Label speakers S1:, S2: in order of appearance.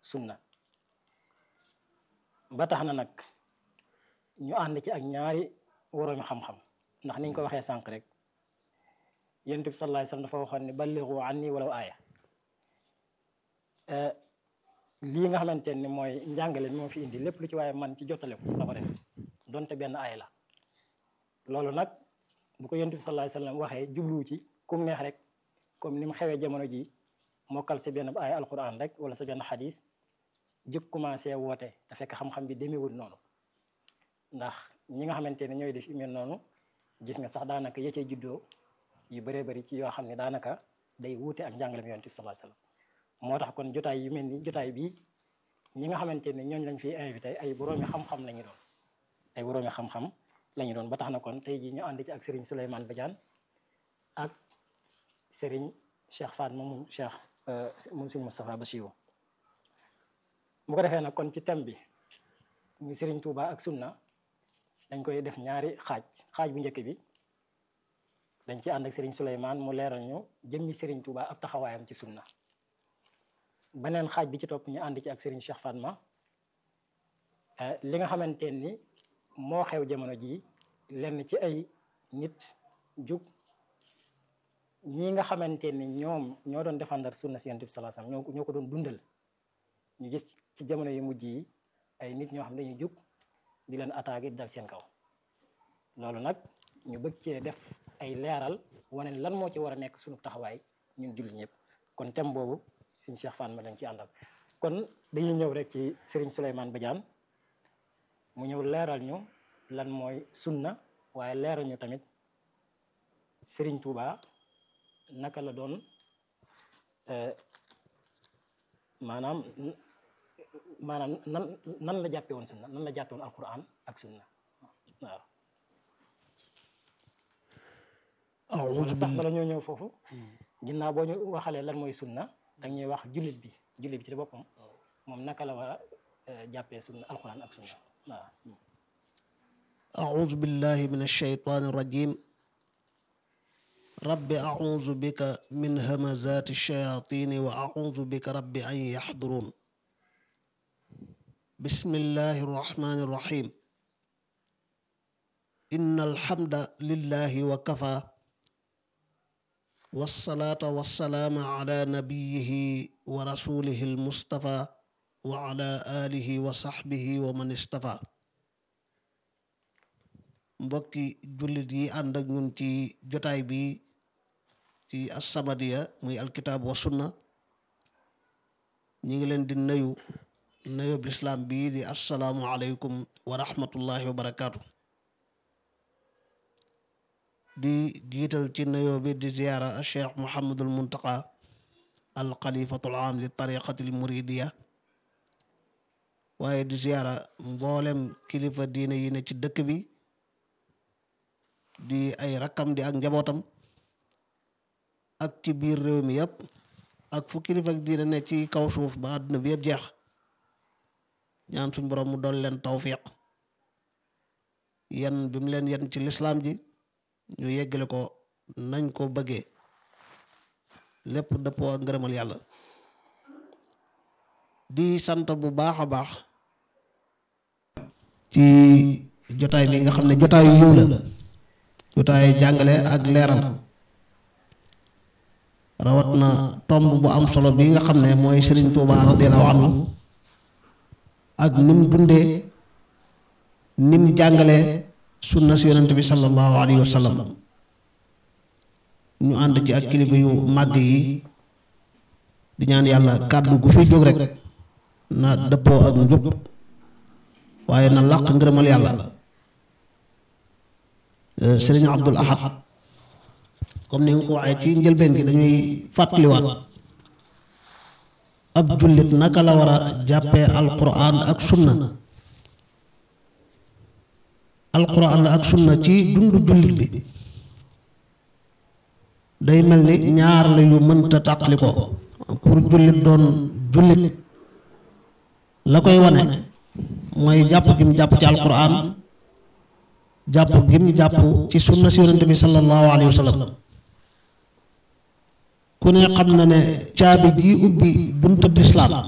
S1: sunna ba tax na nag ñu ànd ci ak ñaari woroomi xam-xam ndax niñ ko waxee sànq rek yonent bi sallallahu alayhi wasallam dafa waxoon ne ballighu anni walaw aaya lii nga xamante ni mooy njàngale mi moo fi indi lépp lu ci waaye man ci jottale ko la ko def donte benn aaya la loolu nag bu ko yonent bi sallallahu alayhi wasallam waxee jubluwu ci kum neex rek comme ni mu xewee jamono ji mokkal sa benn aaya alquran rek wala sa benn xadis jëkk commencé woote te fekk xam-xam bi demeewul noonu ndax ñi nga xamante ne ñooy def yu mel noonu gis nga sax daanaka ya cee juddoo yu bëree bëri ci yoo xam ne daanaka day wuute ak njàngale mi yonent bi sallallahu alayhi wasallam moo tax kon jotaay yu mel ni jotaay bii ñi nga xamante ne ñooñ lañ fiy invité ay boroomi xam-xam la ñu doon ay boroomi xam-xam la ñu doon ba tax na kon tey jii ñu ànd ci ak Serigne Souleymane Badiane ak Serigne Cheikh Fatma moom Cheikh moom Serigne Moustapha Bassirou bu ko defee nag kon ci thème bi muy Serigne Touba ak sunna dañ koy def ñaari xaaj xaaj bu njëkk bi dañ ci ànd ak Serigne Souleymane mu leeral ñu jëmmi Serigne Touba ab taxawaayam ci sunna beneen xaaj bi ci topp ñu ànd ci ak Serigne Cheikh Fatma li nga xamante ni moo xew jamono jii lenn ci ay nit jug ñi nga xamante ni ñoom ñoo doon défendre sunna si Yonent bi sallallahu alayhi wasallam ñoo ko doon dundal ñu gis ci jamono yu mujj yi ay nit ñoo xam ne dañuy jug di leen attaqué di dal seen kaw loolu nag ñu bëgg cee def ay leeral wane lan moo ci war a nekk sunu taxawaay ñun jullit ñëpp kon thème boobu Serigne Cheikh Fatma lañ ci àndal kon dañuy ñëw rek ci Serigne Souleymane Badiane mu ñëw leeral ñu lan mooy sunna waaye leeral ñu tamit Serigne Touba naka la doon maanaam maanaam nan nan la jàppe woon sunna nan la jàppe woon alquran ak sunna waaw
S2: a'uuzu
S1: sax bala ñoo ñëw foofu ginnaaw boo ñu waxalee lan mooy sunna dañuy wax jullit bi jullit bi ci boppam moom naka la war a jàppee sunna alquran ak sunna waaw
S2: أعوذ بالله من الشيطان الرجيم رب أعوذ بك من همزات الشياطين وأعوذ بك رب أن يحضرون بسم الله الرحمن الرحيم إن الحمد لله وكفى والصلاة والسلام على نبيه ورسوله المصطفى وعلى آله وصحبه ومن اصطفى mbokki jullit yi ànd ak ñun ci jotaay bi ci As-Samadiyya muy alkitaab wa sunna ñi ngi leen di nuyu nuyub lislaam bii di assalaamu aleykum wa rahmatullahi wa barakaatu di jiital ci nuyoo bi di ziyaara cheikh Muhammadul Muntaqa al xalifatul aam di tariqatil muridiya waaye di ziyaara mboolem kilifa diine yi ne ci dëkk bi di ay rakkam di ak njabootam ak ci biir réew mi yëpp ak fu kilifa diine ne ci kaw suuf ba àdduna bi yëpp jeex ñaan suñ borom mu doon leen tawfiq yan bi mu leen yan ci lislaam ji ñu yeggale ko nañ ko bëggee lépp dëppoo ak ngërëmal yàlla di sant bu baax a baax ci jotaay bi nga xam ne jotaay yiw la jotaay jàngale ak leeral rawat na tomb bu am solo bi nga xam ne mooy Sëriñ Tuubaa radiyallaahu anhu ak nim dundee nim jàngalee sunna si yonent bi sallallahu alayhi wa sallam ñu ànd ci ak kilifa yu màgg yi di ñaan yàlla kàddu gu fi jóg rek na dëppoo ak njub waaye na làq ngërëmal yàlla sëriñ Abdul Ahad comme ni nga ko waxee ci njëlbeen gi dañuy fàttaliwaat ab jullit naka la war a jàppee alquran ak sunna alquran ak sunna ci dundu jullit bi day mel ni ñaar la yu mënta tàqali ko pour jullit doon jullit la koy wane mooy jàpp gi mu jàpp ci alquran jàpp gi mu jàpp ci sunna si yonente bi sallallahu alayhi wa sallam ku ne xam na ne caabi ji ubbi buntu lislaam